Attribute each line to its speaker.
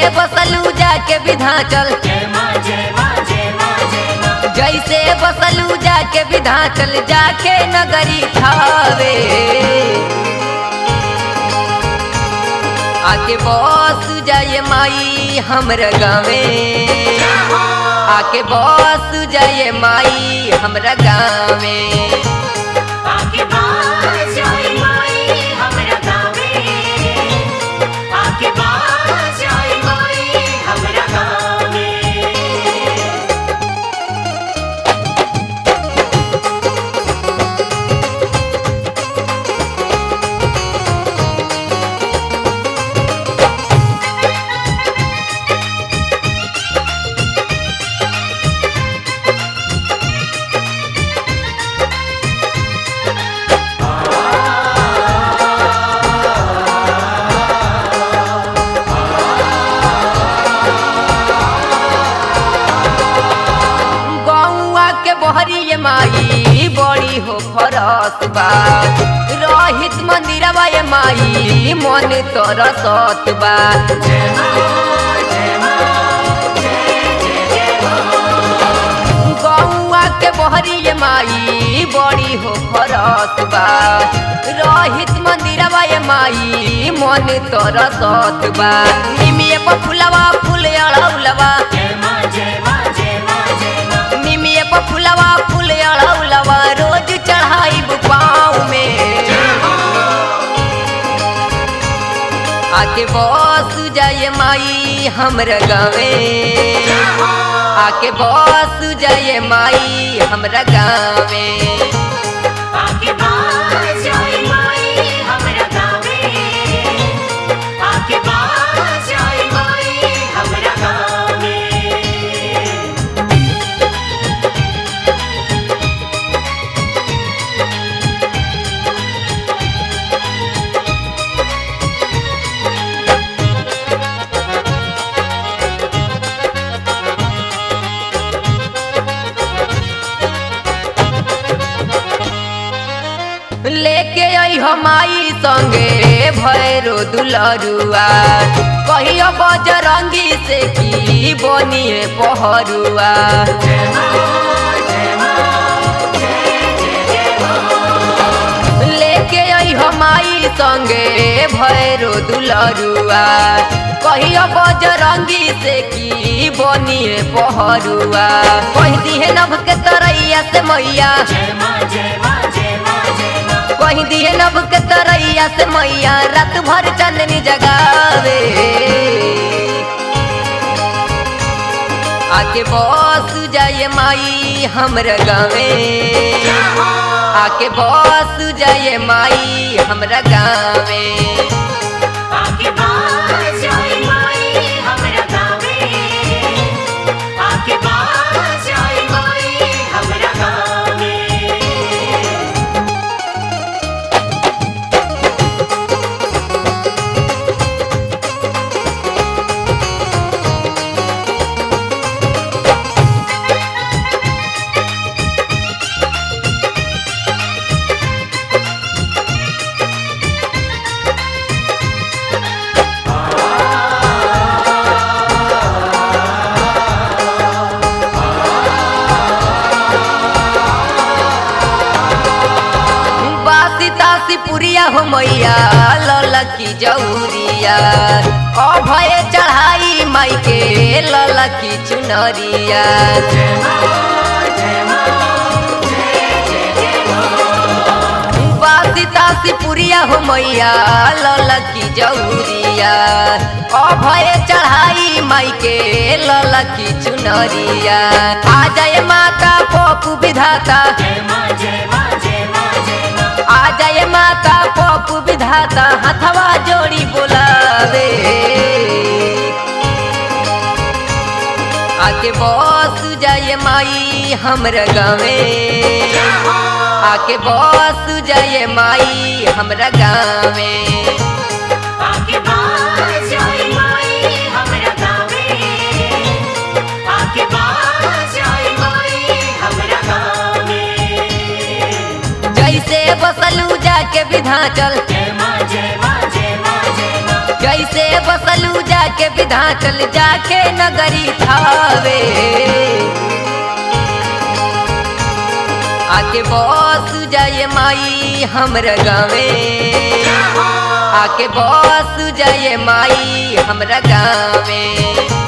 Speaker 1: बसलू जाके विधाचल
Speaker 2: जय माँ जय माँ जय माँ जय माँ
Speaker 1: जैसे बसलू जाके विधाचल जाके नगरी थावे आके बस जाए माई हमर गावे आके बस जाए माई हमरा गावे
Speaker 2: आके बाज जाए माई हमरा गावे आके बाज जाए माई हमरा गावे
Speaker 1: गौआ के बहरी ये माई बड़ी हो फरस बा रहित मंदिरवा ये माई मन तरसत बा
Speaker 2: जय माँ जय माँ जय जय जय माँ
Speaker 1: गौआ के बहरी ये माई बड़ी हो फरस बा रहित मंदिरवा ये माई मन तरसत बा निमिये पर फुलवा फूल अड़ौलवा
Speaker 2: जय माँ जय माँ जय माँ जय माँ
Speaker 1: निमिये पर फुलवा फूल अड़ौलवा रोज चढ़ाई पाँव में आके बस जाए माई हमर गावे आके बस जाए माई हमरा गावे
Speaker 2: आके बाज जाए माई हमरा गावे आके बाज जाए माई हमरा गावे
Speaker 1: लेके आई हमाई संगे भैरो दुलरुआ कहियो बजरंगी से की बनिए पहरुआ
Speaker 2: जय माँ जय माँ जय जय जय माँ
Speaker 1: लेके आई हमाई संगे भैरो दुलरुआ कहियो बजरंगी से की बनिए पहरुआ कह दिहे नभ के तरैया से मैया
Speaker 2: जय माँ जय माँ जय माँ जय माँ
Speaker 1: कह दिहे नभ के तरैया से मैया रात भर चंदनी जगावे आके बस जाए माई हमरा गावे आके बस जाए माई हमरा गावे
Speaker 2: आके बाज जाए माई हमरा गावे आके बाज जाए माई हमरा गावे
Speaker 1: बासी तासी पुरिया हो मैया ललकी जौरिया अभय चढ़ाई माई के ललकी चुनरिया
Speaker 2: जय माँ जय माँ जय जय जय माँ
Speaker 1: बासी तासी पुरिया हो मैया ललकी जौरिया अभय चढ़ाई माई के ललकी चुनरिया आ जाए माता पपु विधाता
Speaker 2: जय माँ जय माँ जय माँ जय माँ
Speaker 1: आ जाए माता पपु विधाता हथवा जोड़ी बोलावे आके बस जाए माई हमरा गावे आके बस जाए माई हमरा गावे
Speaker 2: आके बाज जाए माई हमरा गावे आके बाज जाए माई हमरा गावे
Speaker 1: जैसे बसलू जाके विधाचल
Speaker 2: जय माँ जय माँ जय माँ जय माँ
Speaker 1: जैसे बसलू जाके विधाचल जाके नगरी थावे आके बस जाए माई हमरा गावे आके बस जाए माई हमरा गावे